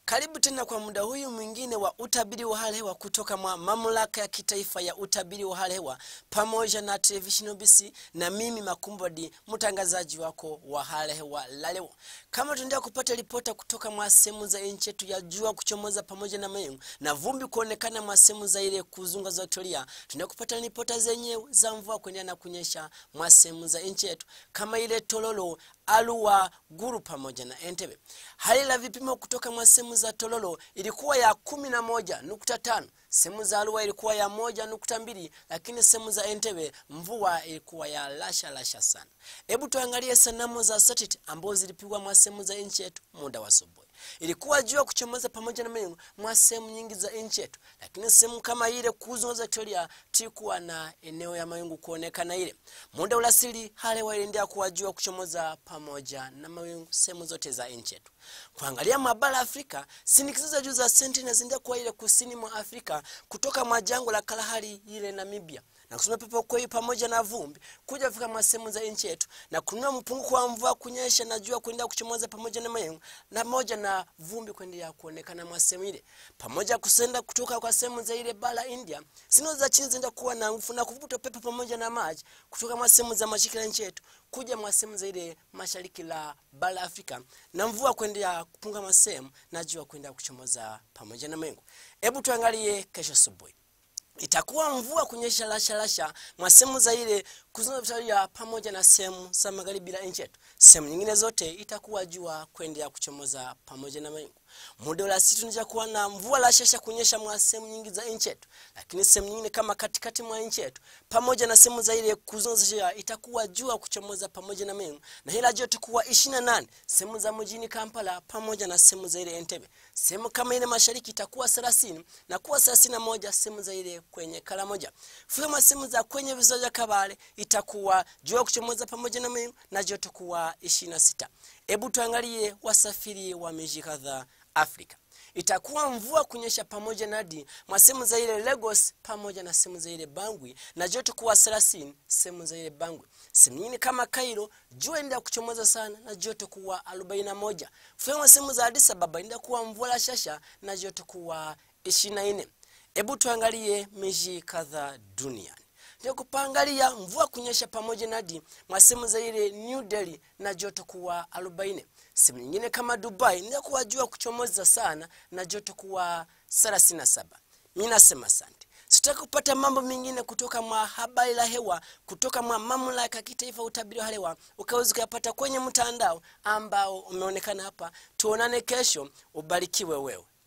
Karibu tena kwa muda huyu mwingine wa utabiri wa hali hewa kutoka mwa mamlaka ya kitaifa ya utabiri wa hali hewa pamoja na television BC na mimi Makumbodi, mtangazaji wako wa hali hewa la leo. Kama tunaendelea kupata ripota kutoka mwa sehemu za nchi yetu ya jua kuchomoza pamoja na mawingu na vumbi kuonekana mwa sehemu za ile kuzunga za Victoria, tunaendelea kupata ripota zenyewe za mvua kuendelea na kunyesha mwa sehemu za nchi yetu kama ile Tololo, Arua, Gulu pamoja na Entebbe. Hali la vipimo kutoka mwa sehemu za Tololo ilikuwa ya kumi na moja nukta tano sehemu za Arua ilikuwa ya moja nukta mbili lakini sehemu za Entebbe mvua ilikuwa ya lasha lasha sana. Hebu tuangalie sanamu za satellite ambazo zilipigwa mwa sehemu za nchi yetu muda wa asubuhi. Ilikuwa jua kuchomoza pamoja na mawingu mwa sehemu nyingi za nchi yetu, lakini sehemu kama ile kuzo za Victoria tulikuwa na eneo ya mawingu kuonekana ile. Muda ulasili hali waliendelea kuwa jua kuchomoza pamoja na mawingu sehemu zote za nchi yetu. Kuangalia mabara Afrika, sinikizo za juu za Sentinel zinaendelea kuwa ile kusini mwa Afrika kutoka mwa jangwa la Kalahari ile Namibia na kusoma pepo kwei pamoja na vumbi kuja fika mwa sehemu za nchi yetu na kununua mpunguko wa mvua kunyesha na jua kuendelea kuchomoza pamoja na mawingu na moja na vumbi kuendelea kuonekana mwa sehemu ile pamoja kusenda kutoka kwa sehemu za ile bara India sino za chini zinaenda kuwa na nguvu na kuvuta pepo pamoja na maji kutoka mwa sehemu za mashariki ya nchi yetu kuja mwa sehemu za ile mashariki la bara Afrika na mvua kuendelea kupunga mwa sehemu na jua kuendelea kuchomoza pamoja na mawingu. Hebu tuangalie kesho asubuhi itakuwa mvua kunyesha lasha lasha mwa sehemu za ile kuzunguka Victoria pamoja na sehemu za magharibi la nchi yetu. Sehemu nyingine zote itakuwa jua kuendelea kuchomoza pamoja na mawingu. Muda wa siku tunaweza kuwa na mvua la shasha kunyesha mwa sehemu nyingi za nchi yetu, lakini sehemu nyingine kama katikati mwa nchi yetu pamoja na sehemu za ile kuzunguka itakuwa jua kuchomoza pamoja na mawingu, na hila joto kuwa 28 sehemu za mjini Kampala pamoja na sehemu za ile Entebbe. Sehemu kama ile mashariki itakuwa 30 na kuwa 31 sehemu za ile kwenye kala moja. Fika sehemu za kwenye visiwa vya Kabale itakuwa jua kuchomoza pamoja na mawingu na joto kuwa 26. Hebu tuangalie wasafiri wa miji kadhaa Afrika. Itakuwa mvua kunyesha pamoja na hadi mwa sehemu za ile Lagos pamoja na sehemu za ile Bangui na joto kuwa 30 sehemu za ile Bangui. Sehemu nyingine kama Cairo jua inaenda kuchomoza sana na joto kuwa 41. Fika sehemu za Addis Ababa inaenda kuwa mvua la shasha na joto kuwa 24. Hebu tuangalie miji kadhaa duniani ndio kupangalia mvua kunyesha pamoja na hadi mwa sehemu za ile New Delhi na joto kuwa 40. Sehemu nyingine kama Dubai ndio kuwa jua kuchomoza sana na joto kuwa 37. Mimi nasema asante. Sitaki kupata mambo mengine kutoka mwa habari la hewa kutoka mwa mamlaka ya kitaifa utabiri wa hewa, ukaweza kuyapata kwenye mtandao ambao umeonekana hapa. Tuonane kesho, ubarikiwe wewe.